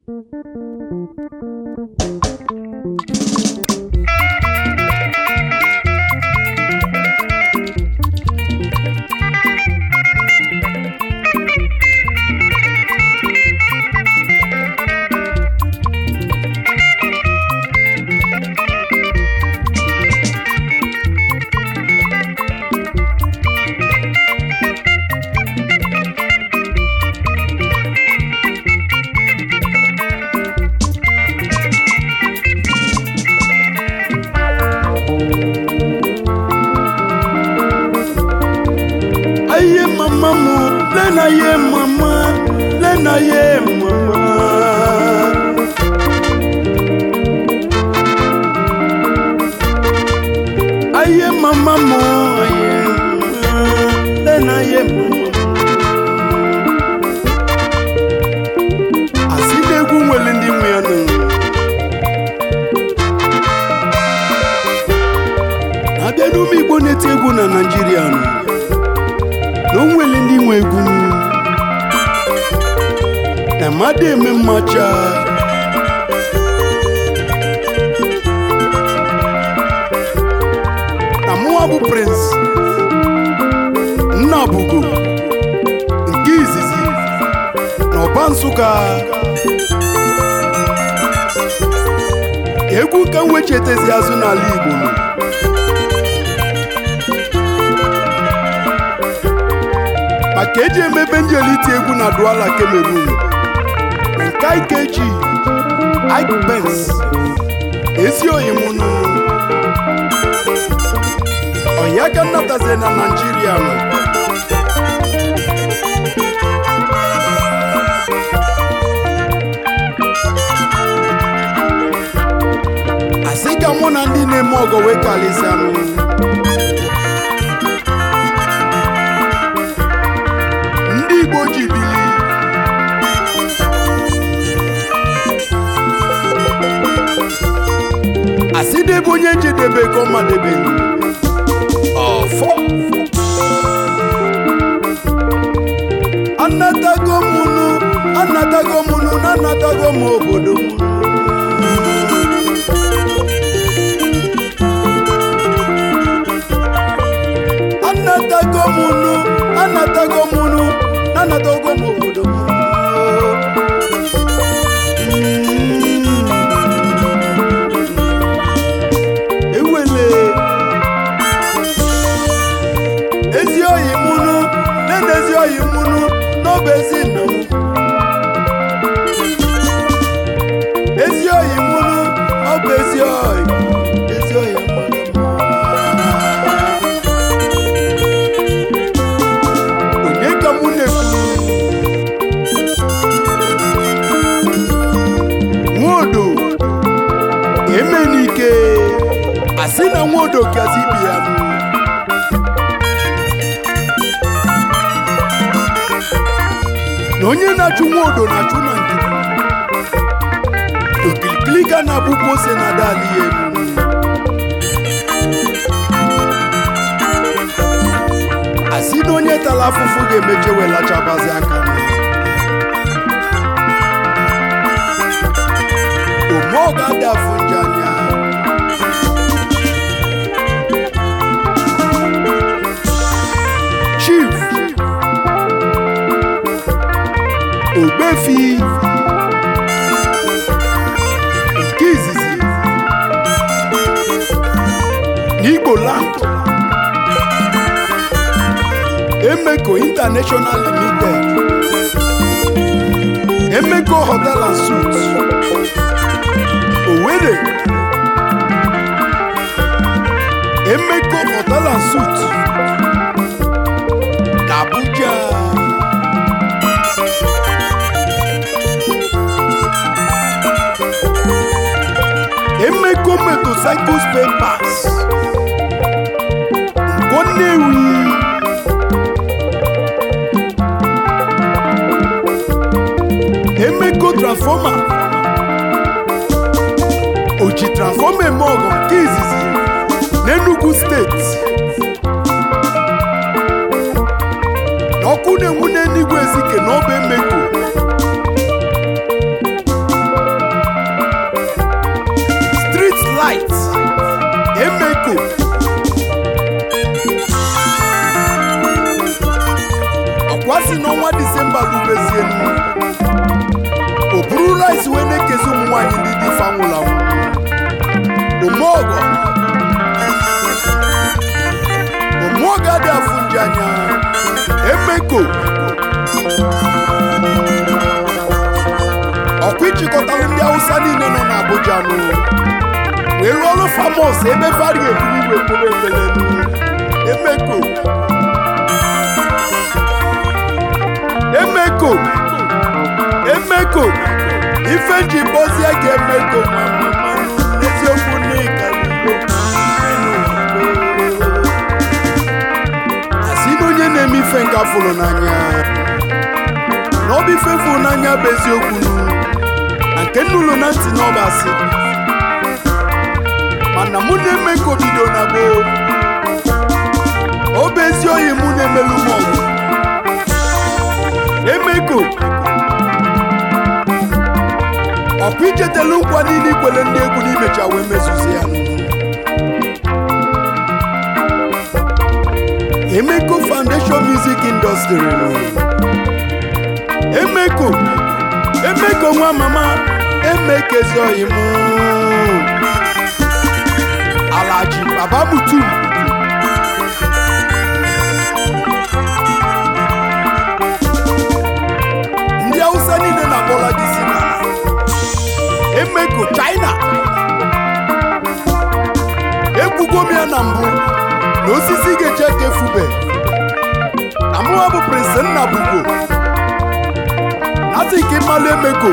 aye mama mu lena ye mama lena ye mama aye mama mu aye mama, lena ye mama asị na egwu nwere ndị nwe ya nụ abịa n'ume igbo na-eti egwu na naijiria nụ na o nwere ndị nwe egwu na mmadụ eme mmacha na mụwa bụ prince nna bugo nke izizi na ọba nsụka egwu ka m wechetezi azụ n'ala igbo nọ maka eji emebe ndị elite egwu na duala Cameroon na nke ikeji Ike Benz ezi oyi m nụ ọya ka nnatazie na Naịjirịa nọ asị ka mụ na ndị na-eme ọgọ wee kalịsịa nụ ndị Igbo ji bili asị debe onye jedebe ka ọma debe ọfọ anatago mụnụ anatago mụnụ na anatago m obodo m anatago mụnụ anatago mụnụ na anatago m obodo m ewele ezi oyi mụnụ nene ezi oyi mụnụ n'ọbụ ezi nna m ezi oyi mụnụ ọ bụ ezi oyi ezi oyi mụnụ onye ka mụ na-ekwu nwodo eme n'ike asị na nwodo kazi ibi ya nụ na onye na-achụ nwodo na-achụ na ndidi okilikili ka na-abụkwa ose na adali ya elu asị na onye tara afụfụ ga-emeche welachabazi aka ome ọ ga-adị afụ nje anya chief ogbefi nke izizi n'igbo land Emeko International Limited Emeko Hotel and Suites Owerri Emeko Hotel and Suites n'Abuja Emeko Motorcycle Spare Parts Nkwo Nnewi Emeko transfọma oji transfọma eme ọgọ nke izizi n'Enugu steeti na ọkụ na-enwu n'eluigwe ezike na ọba emeko Bright Emeko ọkwasị n'ọnwa disemba rubezienu o buru rice wee na-ekezi ụmụ nwaanyị ndị dị ife anwụrụ anwụ omeọgọ omeọgọ adị afụ nji anya emeko ọkwa ịchịkọtalụ ndị hausa niile nọ n'Abuja nụ wee rụọ ọrụ famos ebe fari eburu igwe kporo ebelenu emeko emeko emeko ife nji kpọzie gị emeko mmanụ n'eziokwu n'ịga asị na onye na-eme ife nke afụrụ n'anya na ọ bụ ife fụrụ n'anya bụ eziokwu nụ na nke nnụlụ na ntị na ọba asị mana mụ na-eme ka obido na gboo ọ bụ ezi oyi mụ na-emelu m ọgụ emeko ọkwa ichetelu nkwa niile ikwele ndị egwu n'imecha wee mezuzi ya emeko foundation music industry nụ emeko emeko nwa mama emekezi oyi mụ alaji baba mutu ndị hausa niile na-akpọla gị si na emeko china ekwugo m ya na mbụ na osisi ga-eche ka efube amụwa bụ prince nna bugo asị ka ịmalụ emeko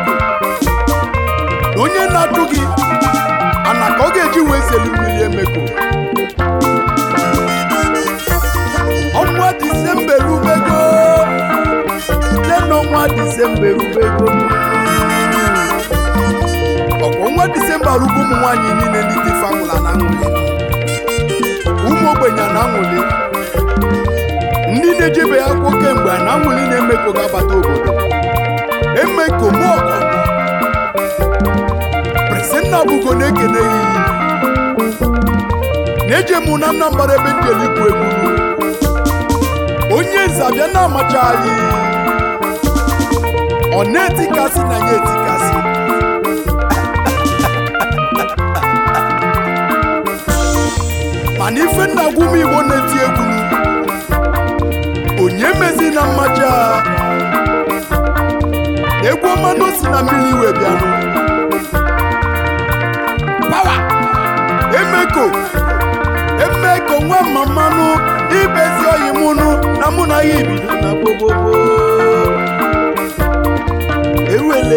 na onye na-achụ gị ana ka ọ ga-eji wee zelu mmiri emeko ọnwa disemba erubego site n'ọnwa disemba erubego ọkwa ọnwa disemba rugo ụmụ nwaanyị niile ndị dị fanwụla na aṅụli ụmụ ogbenye na aṅụli ndị na-ejebe ya akwụkwọ kemgbe na aṅụli na-emeko ga-abata obodo emeko mọgọ presenna bugo na-ekene ya iyi na-eje mụ na Anambra ebe ndị elikwu egwu onye nze abịa na-amacha anyị ọ na-etikasị na ya etikasị mana ife nna gwu m igbo na-eti egwu onye mezi na mmaja egwu ọma na osi na mmiri iwe bịanụ pawa emeko emeko nwa mamanụ ibezi oyi mụnụ na mụ na ya ibido na gbogbogbo ewele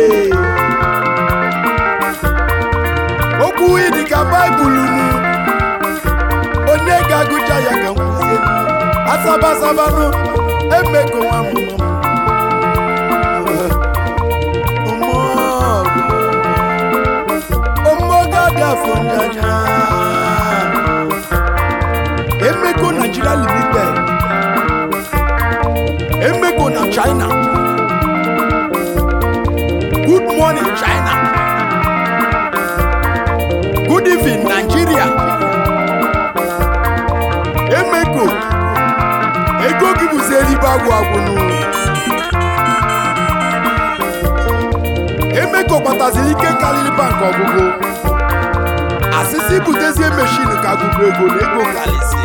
okwu ịdị ka baịbụl nụ onye ga-agụcha ya ka nkwụzie asabasabanụ emeko nwa mamanụ afọ njanya emeko nigeria limited emeko na china good morning china good evening nigeria emeko ego gị bụzi eribe agwụ agwụnụ emeko kpataziri ike karịrị bank ọgụgụ asịsị butezie meshin ka agụgụ ego na ego kalịsị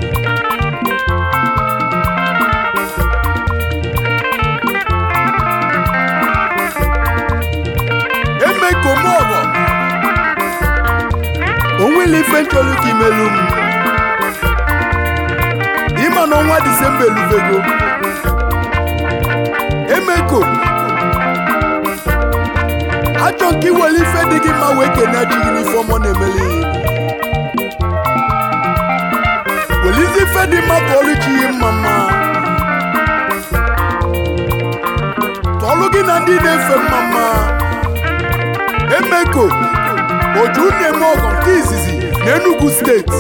emekomọgọ onwele ife nchọrọ ka imelu m ịma na ọnwa disemba elubego emeko achọ nke iwere ife dị gị mma wee kene chi gị n'ife ọmọ na-emeli welizi ife dị mma tụọlụ chi ihe mma mma tụọlụ gị na ndị na-efe mma mma emeko oju na-eme ọgọ nke izizi na Enugu steeti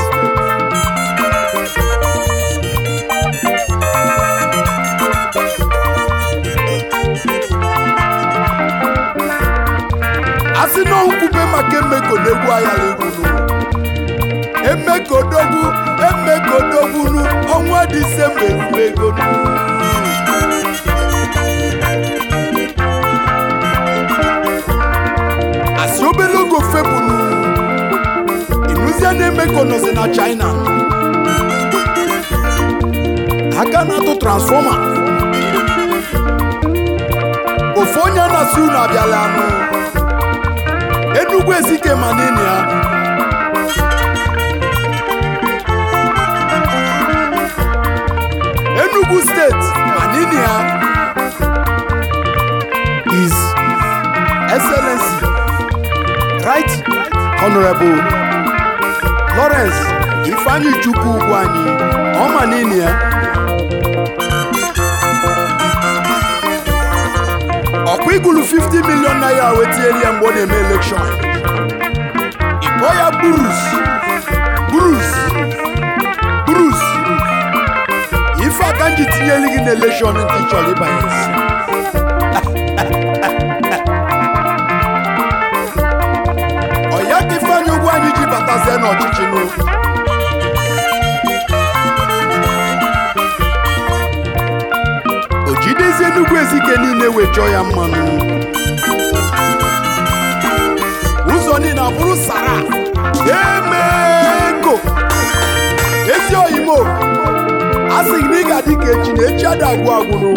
asị na nkwube maka emeko na-egwu ayala egwu emekodogwu emekodogwunu ọnwa disemba erube ego asị obere ogo febunu ịnụzie na emeko nọzi na china aka na-atụ transfọma ofu onye na-asị unu abịala anụ enugwu ezike ma nini ya enugu steeti ma nini ya is excellency right honorable lawrence ifeanyi chukwu ugwu anyị ọma nini ya ọkwa igulu 50 million naira wetinyere ya mgbe ọ na-eme elekshọn ịkpọ ya burus burus burus ife aka nji tinyere gị na elekshọn ntị chọrọ ịbanye isi ọya ka ifeanyị ugwu anyị ji batazie n'ọchịchị n'o o jidezie nnukwu ezike niile wee chọọ ya mmanụ ụzọ niile abụrụ sara emego ezi oyimo a sị gị na ị ga-adị ka echi na echi ada agwụ agwụrụ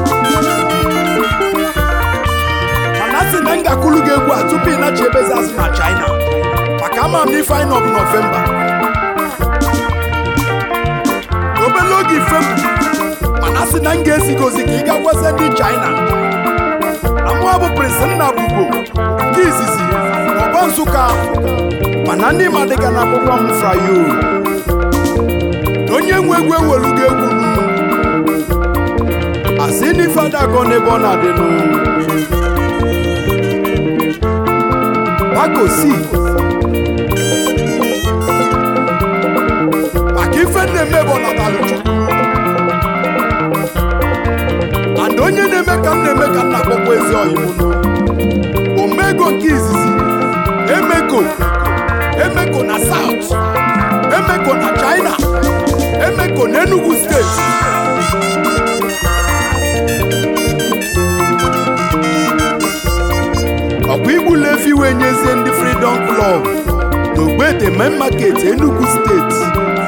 mana a sị na m ga-akụlụ gị egwu a tupu ị nachi ebezi azụ na china maka ama m na ife anyị nọ bụ nọvemba obere oge ifepu mana a sị na m ga-ezigozi ka ị gagwazie ndị china na mụa bụ prịnsị nna bugo nke izizi n'ọba nsụka mana ndị ma dịka na akwụkwọ m frayo na onye nwe egwu ewelugo egwu nụ asị n'ife adago n'ebe ọ na-adị nụ pakosi maka ife na-eme bụ ọnatalụ chukwu and onye na-eme ka m na-eme ka m na-akpọkwa ezi ọyịmụnụ omego nke izizi emeko emeko na south emeko na china emeko na enugu steeti ọkwa igbula efi wee nyezie ndị freedom club n'ogbete main market enugu steeti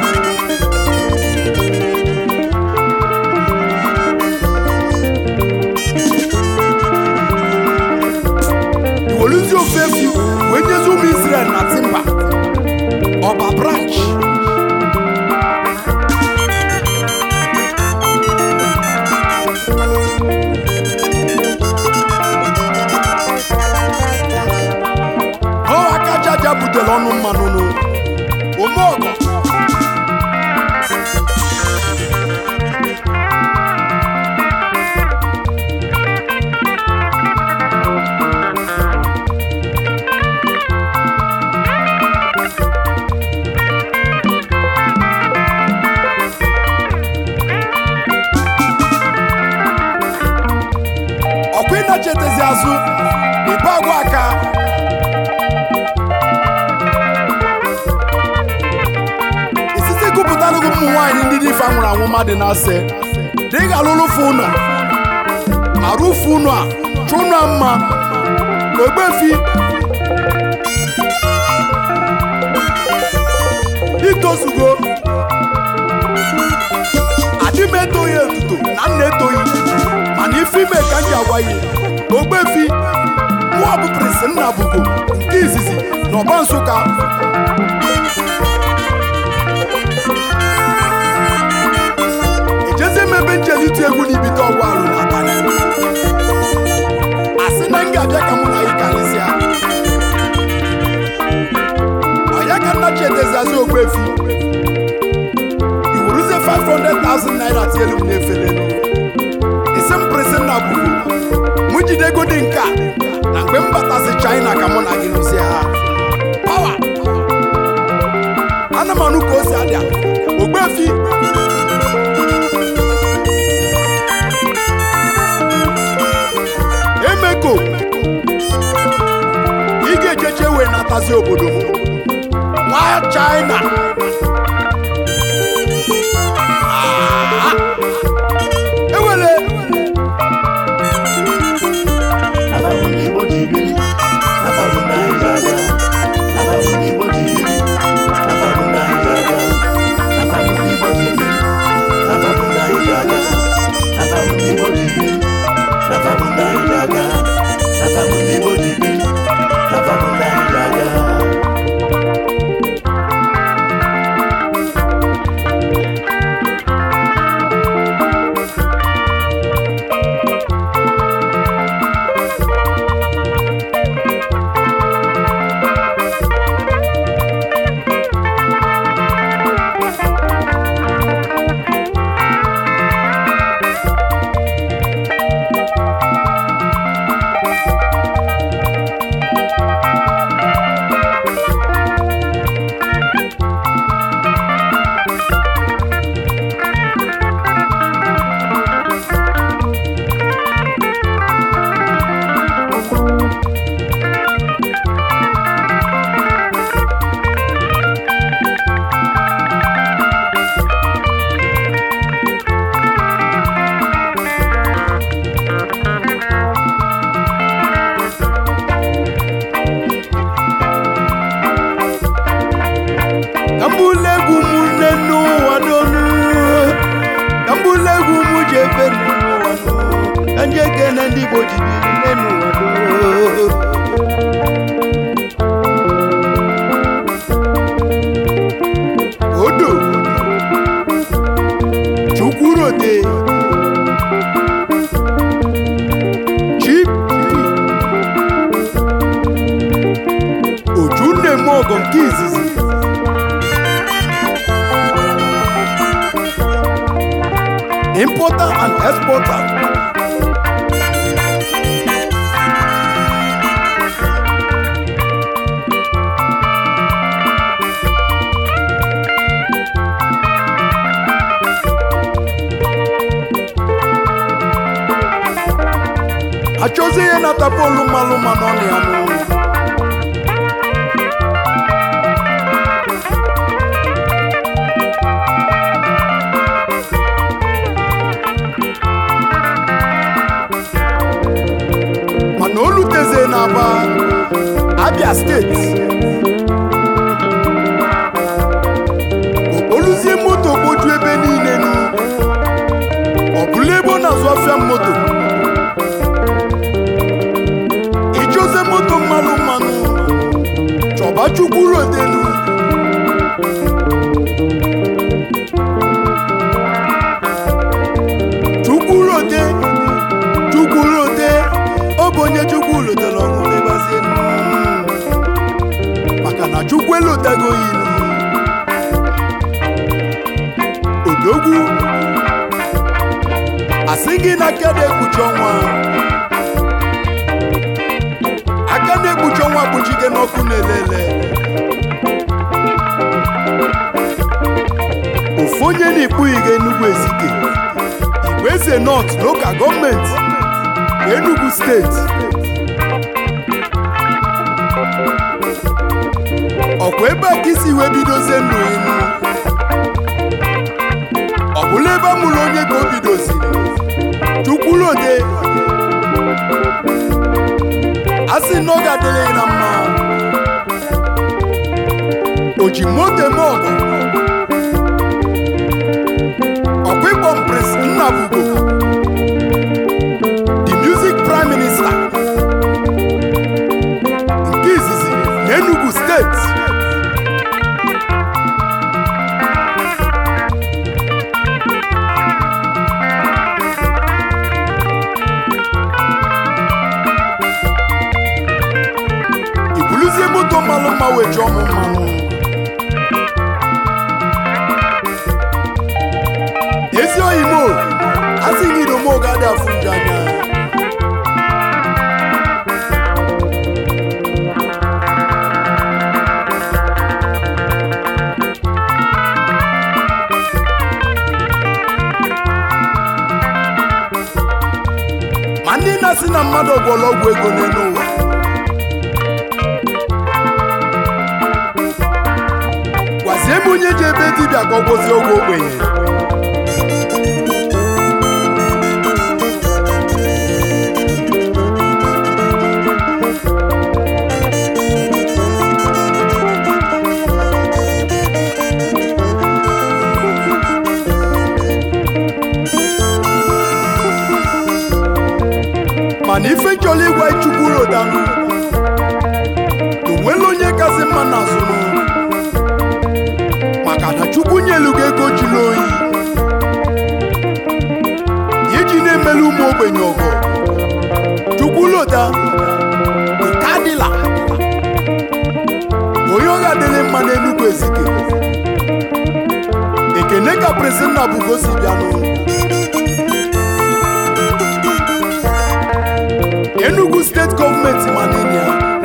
iweluzi ofe efi wee nyezi ụmụ israel na timba ọba branch ọ aka jaja butere ọnụ mmanụ nụ omeọgọ ọkwa ịnachetezi azụ ibe agwa aka isisi gụpụtara gị ụmụ nwaanyị ndị dị ife anwụrụ anwụ mmadụ na-asị dị ga-alụlụfe ụnọ ma rụfe ụnọ a chụ ụnọ a mma ogbefi itozugo adị m etoghị etuto na nna etoghị mana ife ime ka m ji agwa ya ogbefi mụọ bụ prịnsị nna bugo nke izizi na ọba nsụka ejezi m ebe njelite egwu n'ibite ọgwụ alụ na abalị asị na m ga-abịa ka mụ na gị karịsịa ọya ka nna chieteziazi ogbefi iwuruzie 500,000 naira tielu m n'efere isi m prịsị nna bugo mụ jide ego dị nke a na mgbe m batasị china ka mụ na gị lụzie ha pawa ana m anụ ka o si adịa ogbefi emeko ị ga-eje wee natazi obodo m nwa china Ah! ewele Ababu ndị Igbo ji biri, ababu ndị anyị ji aga. Ababu ndị Igbo ji biri, ababu ndị anyị ji aga. Ababu ndị Igbo ji biri, ababu ndị anyị ji aga. Ababu ndị Igbo ji biri, ababu ndị anyị ji aga. Ababu ndị Igbo ji biri, ababu ndị anyị ji aga. Kambulegwu m nne n'ụwa donu Kambulegwu m ji efe n'ụwa donu Ka nje kene ndị Igbo ji biri nne n'ụwa donu Odo Chukwurote Chip Oju nne m ọgọ nke izizi importer and exporter. achọzi ihe nata bọọlụ mmalụ ma n'ọnụ ya nụ mana oluteze n'aba abia steeti okpoluzie moto kpoju ebe niile nu ọ bụla ebe ọ na-azụ afịa moto ichoze moto mmanụ mmanụ chọba chukwu rodelu chukwu rode chukwu rode ọ bụ onye chukwu lotara ọṅụ lebazie nnu maka na chukwu elotego ya ilu odogwu asị gị na aka na-ekpuchi ọnwa aka na-ekpuchi ọnwa kpuchige n'ọkụ na-elele ofu onye na-ekpughị gị Enugu Ezike Igwe Eze North Local Gọọmenti Enugu Steeti ọkwa ebe a ka isi wee bidozie ndụ inu ọ bụla ebe a mụrụ onye ka o bidoziri chukwulode a sị na ọ ga-adịrị ya na mma o ji moto eme ọgụ ọkwa ịkpọm prince nnabugo the music prime minister nke izizi na enugu steeti ibuluzie moto mmalụ mma wee chọọ m mmanụ ezi oyi mo asị gị idomo ga-adị afụ nju anya ma ndị na-asị na mmadụ gwọrọ ọgwụ ego n'elu ụwa onye ji ebe dibịa ka ọ gwọzie oge ogbenye mana ife chọrọ ịgwa chukwu rodanụ onwela onye kasị mma n'azụ nụ maka na chukwu nyelu gị ego jiri oyi iji na-emelu ụmụ ogbenye ọgọ chukwu lota nke adịla onye ọ ga-adịrị mma n'enugwu ezike ekene ka presinna bugosi bịanụ enugu steeti gọọmenti manenia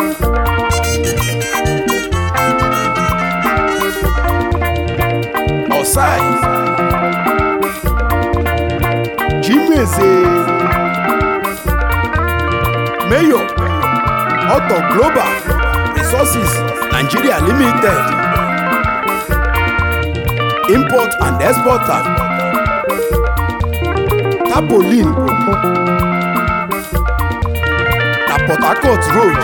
ọsai jimeze mayo ọtọ global resources nigeria limited import and exporter tapolin na port harcourt road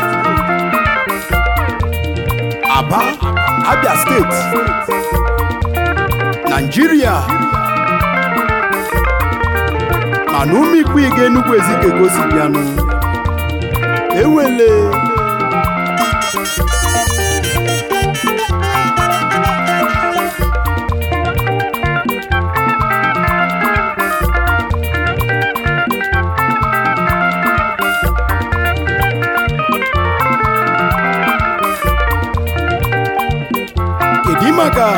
aba abia steeti naijiria mana ụmụ ikwu ga enugwu ezike gosi bịanụ ewele kedu maka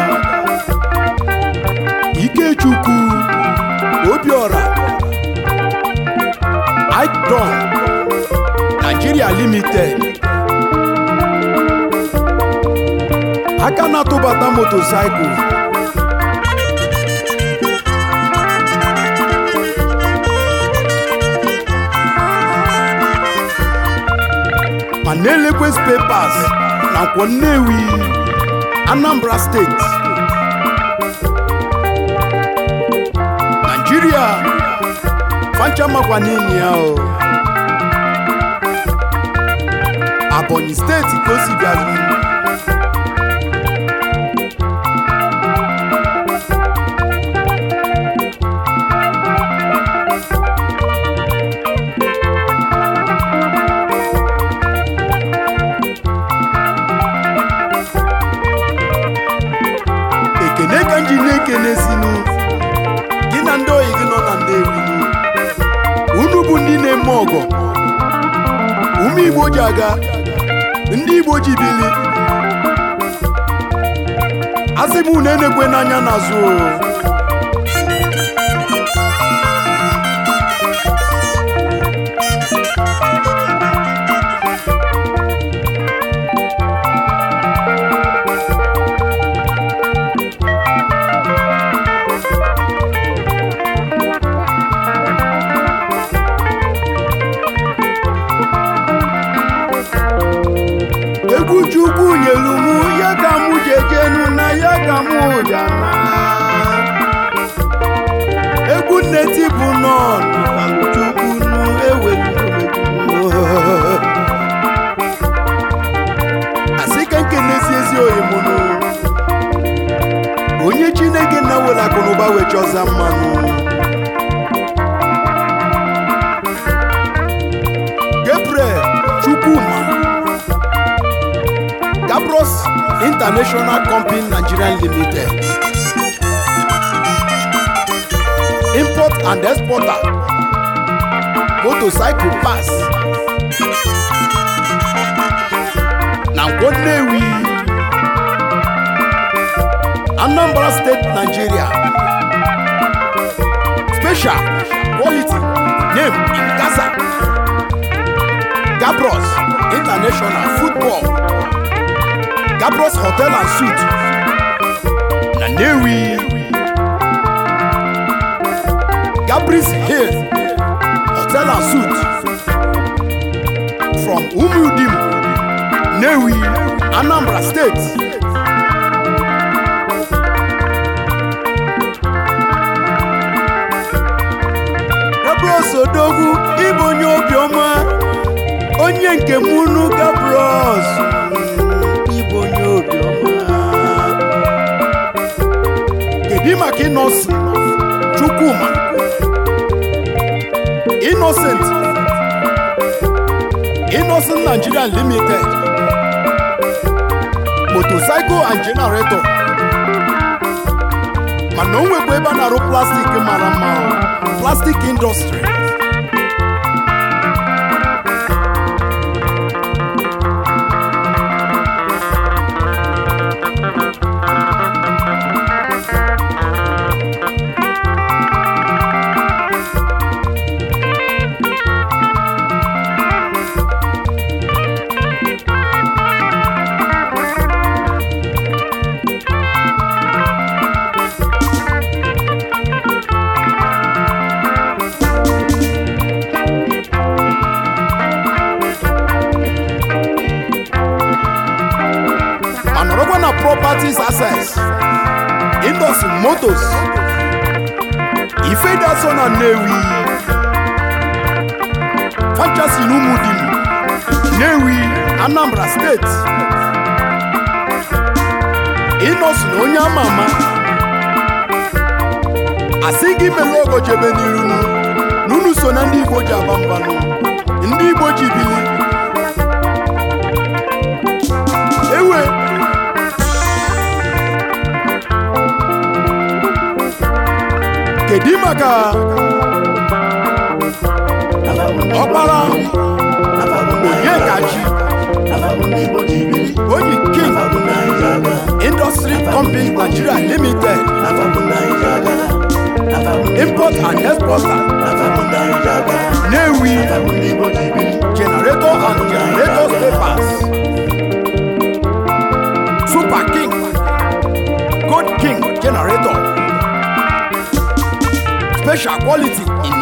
ikechukwu obiora ikdon nigeria limited aka na-atụbata motosaịkụl ma na-elekwe spepas na nkwọ nnewi anambra steeti naijiria fancha makwa n'ili ya o abonyi steeti ka o si bịazi ekene ka m ji na-ekene sinu gị na ndị oyi gị nọ na Nnewi unu bụ ndị na-eme ọgọ ụmụ Igbo ji aga ndị Igbo ji bili asị m unu enekwe n'anya n'azụ o. egwu chukwu nyelu mụ ya ka mụ jejenu na ya ka mụ jana egwu nneti bụ nọn chukwu nu ewelu asị ka nkenesi ezi oyi mụnụ onye chineke na were akụnụba wee chọza mmanụ gabriel chukwuma Gabros International Company Nigerian Limited. Import and exporter. Motorcycle pass. Na Nkwo Nnewi. Anambra State, Nigeria. Special quality name in Gaza. Gabros International Football. Gabros Hotel and Suite na Nnewi Gabris Hill Hotel and Suite from Umudim Nnewi Anambra State odogwu ịbụ onye obiọma onye nke m unu gabros ịbụ onye obiọma kedu maka ịnọsi chukwuma innocent innocent nigeria limited motorcycle and generator mana o nwekwa ebe a na-arụ plastik mara mma plastik industry ma nọrọkwa na properties access industry motos ifedaso na nnewi fanchasi na umudim nnewi anambra steeti ịnọsi na onye ama ama asị gị mere ogo jebe n'iru nu n'unu so na ndị igbo ji aba mbanụ ndị igbo ji bili ewe kedu maka ọkpara onyekachi onyi king industry company nigeria limited import and exporter Nnewi generator and generator papers super king gold king generator special quality in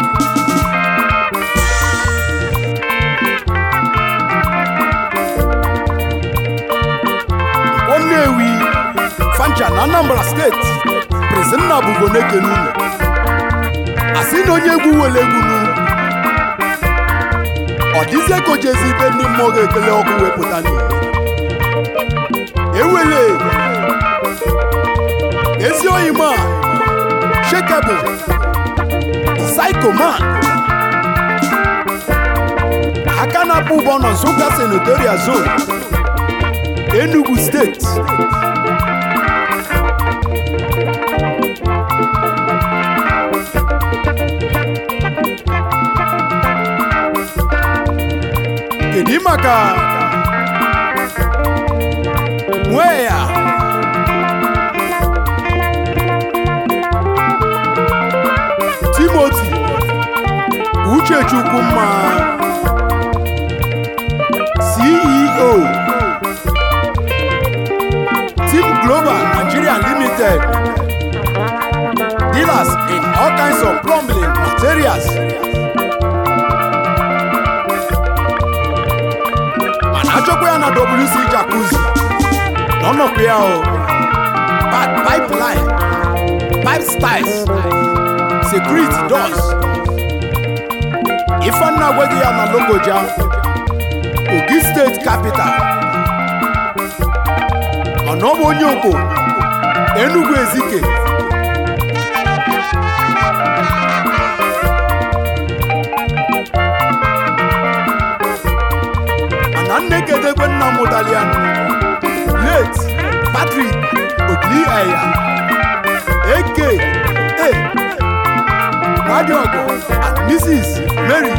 Nnewi fancha na anambra steeti prezinna bụgo n'ekenunu asị na onye egwu were egwu nu ọ dịzie ka o jezi ibe ndị mmụọ ga-ekele ọkụ wepụta n'ihe ewele ezi oyi ma shekebụ psychoman aka na-akpụ ụgbọ na nsụka senatorial zone enugu steeti kedu maka nwee ya timoti uchechukwumma ceo team global nigeria limited dealers in all kinds of plumbing materials mana achọkwa ya na wc jacuzzi n'ọnọkwa ya o Pipe- pipeline pipe styles security doors ifeanna agwaghị ya na logoja ogi steeti capital mana ọ bụ onye okpo enugu ezike mana nne kedekwe nna mụtali ya late patrick ogili eya eke e nwadiogo and mrs mary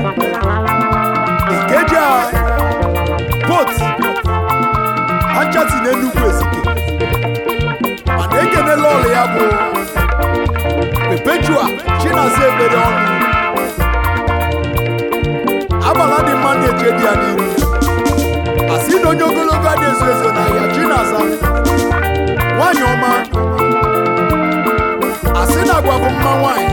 ikeja pot anchati n'enugwu ezike mana ekenela ọlụ ya bụ perpetua chinaza ekpere ọnụ agbala dị mma na-eche dị ya n'iru asị na onye ogologo adị ezo ezo na ya chinaza nwanyị ọma asị na agwa bụ mma nwanyị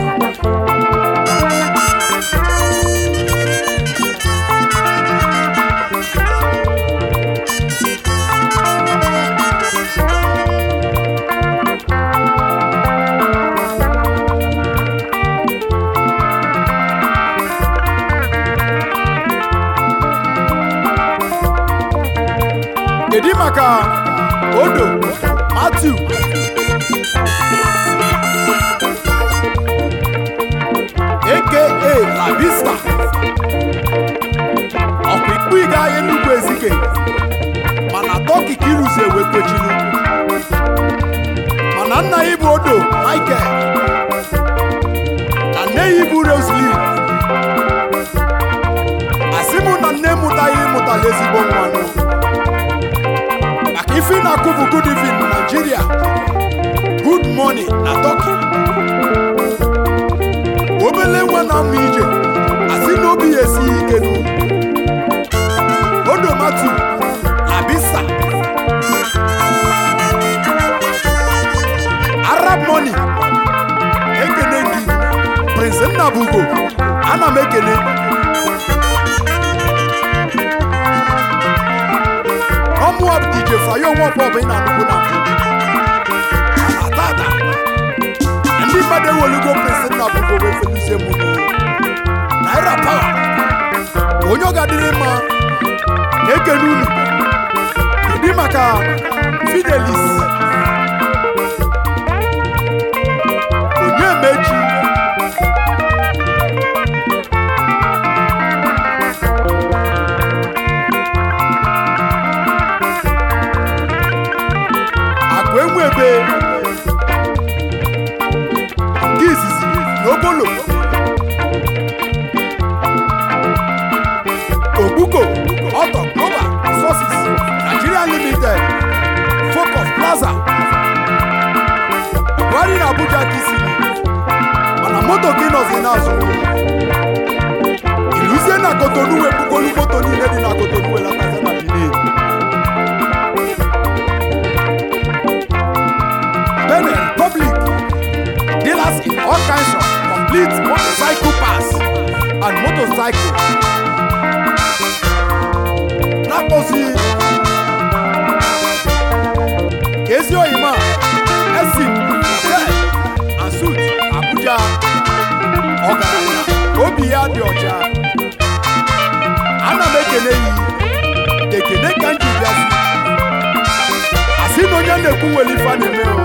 kedu maka odo Matthew aka labista ọkwa ikpu ịga Enugu Ezike mana tọki ka ịrụzi ewe kwechinu mana nna ya bụ odo Michael na nne ya bụ Roslyn asị mụ na nne mụtaghị ịmụtala ezigbo nwanụ maka ife ị na-akụ bụ good evening Nigeria good morning na Turkey obele nwa na-amụ ije asị na obi ya esighị ike nụ odomatu abisa arab money ekene gị prince nnabugo ana m ekene ọmụọ dj fayo nwọpọ bụ ị na-anụkwu na mbụ mana tata ndị mmadụ ewolugo prince nnabugo wee feluzie mụ n'ụlọ naira pawa onye ọ ga-adịrị mma na-ekene unu kedu maka fidelis onye mechi akụ enwebe nke izizi n'obolo Obuko, Auto Global Resources, Nigeria Limited, Focus Plaza, Buhari na Abuja DC, mana moto gị nọzi n'azụ. Iluzie na Kotonu wepụgolu moto niile dị na Kotonu welatazi na Benin. Benin Republic, dealers in all kinds of complete motorcycle parts and motorcycle na-akpọzi ka ezi oyima esim hotel and suit abuja ọgaranya obi ya dị ọcha ana m ekele yi ekele ka m ji bịazi asị na onye na-ekwu nwere ife a na-eme o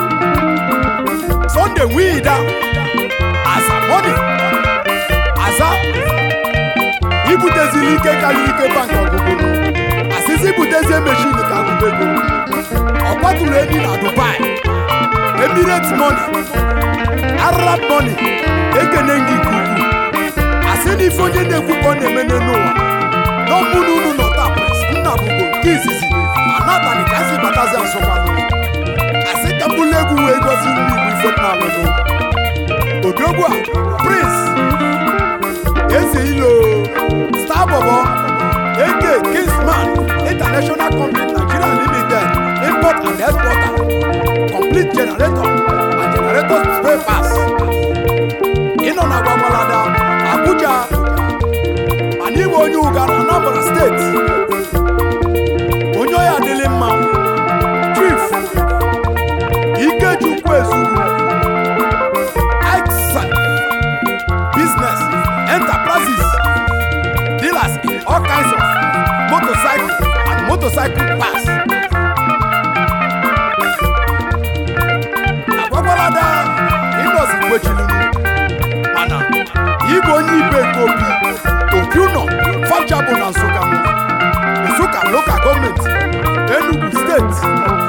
Sunday wida aza money aza ibutezili ike karịrị ike bank ọgụgụ asịsị ibutezie meshin ka agụba ego ọ kwatụrụ enyi na dubai emirates money arab money ekene gị nke ukwuu asị na ife onye na-ekwu ka ọ na-eme n'elu ụwa n'ọmụ na unu nọ taa nna bụgo nke izizi anatani ka si batazi asụkwanụ asị ka mbụlụ egwu wee gosi ndị igbo ife m na-alụnụ odogwu a prince eze ilo star bobo eke kingsman international company nigeria limited import and exporter complete generator and generator spare parts ịnọ na gwagwalada abuja mana iwe onye ụga na anambra steeti onye ọya adịlị mma chief ikechukwu ezugwu excellent business enterprises dealers in all kinds of motorcycle and motorcycle parts. agwagwalada ịnọzi kwechiluru mana igwe onye ibe nke obi obi ụnọ fabjabụ na nsụka nsụka lokal gọọmenti enugu steeti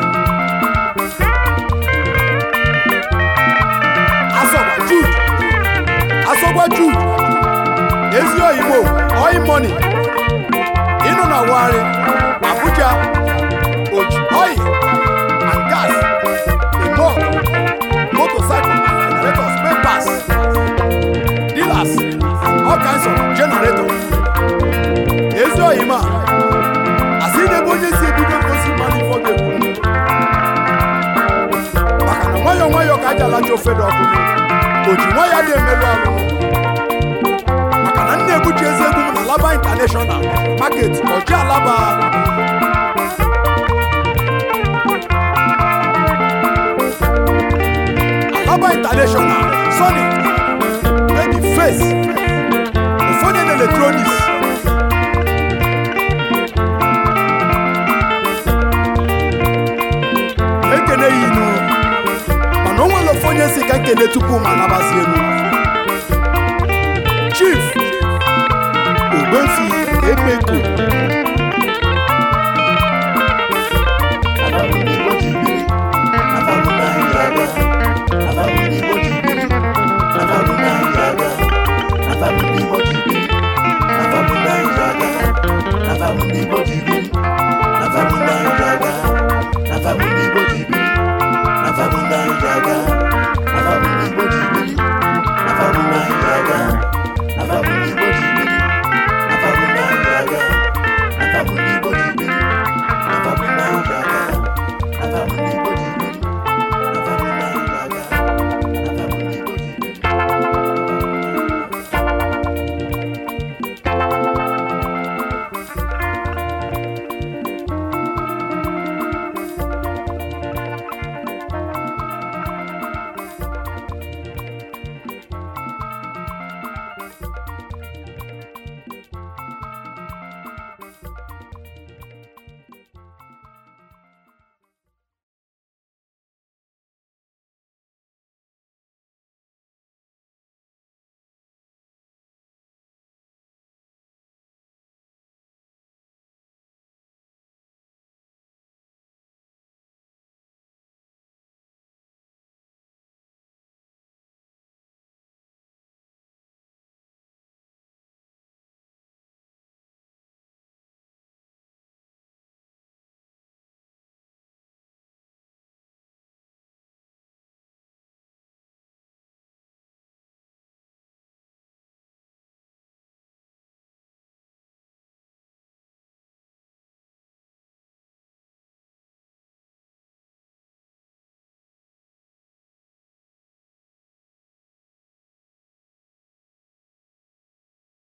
asọgwa jude asọgwa jude ezi oyimo oil money ịnụ na wari abuja oji oil and gas imog motorcycle and generator spare parts dealers all kinds of generator ezi oyima asị n'ebe onye si ebido ngosi mmanụ ifo ga-ekwu maka na nwayọọ nwayọọ ka aja alacha ofe dị ọkụ oji nwa ya dị emerụ alụ maka na nna ebuchi ezi egwu m na laba international market ọji alaba alaba international sony baby face ụfọdụ na electronics nkene ya inu mana o nwere ofe onye si ka nkene tupu ma nabazi elu chief ogbefi emeko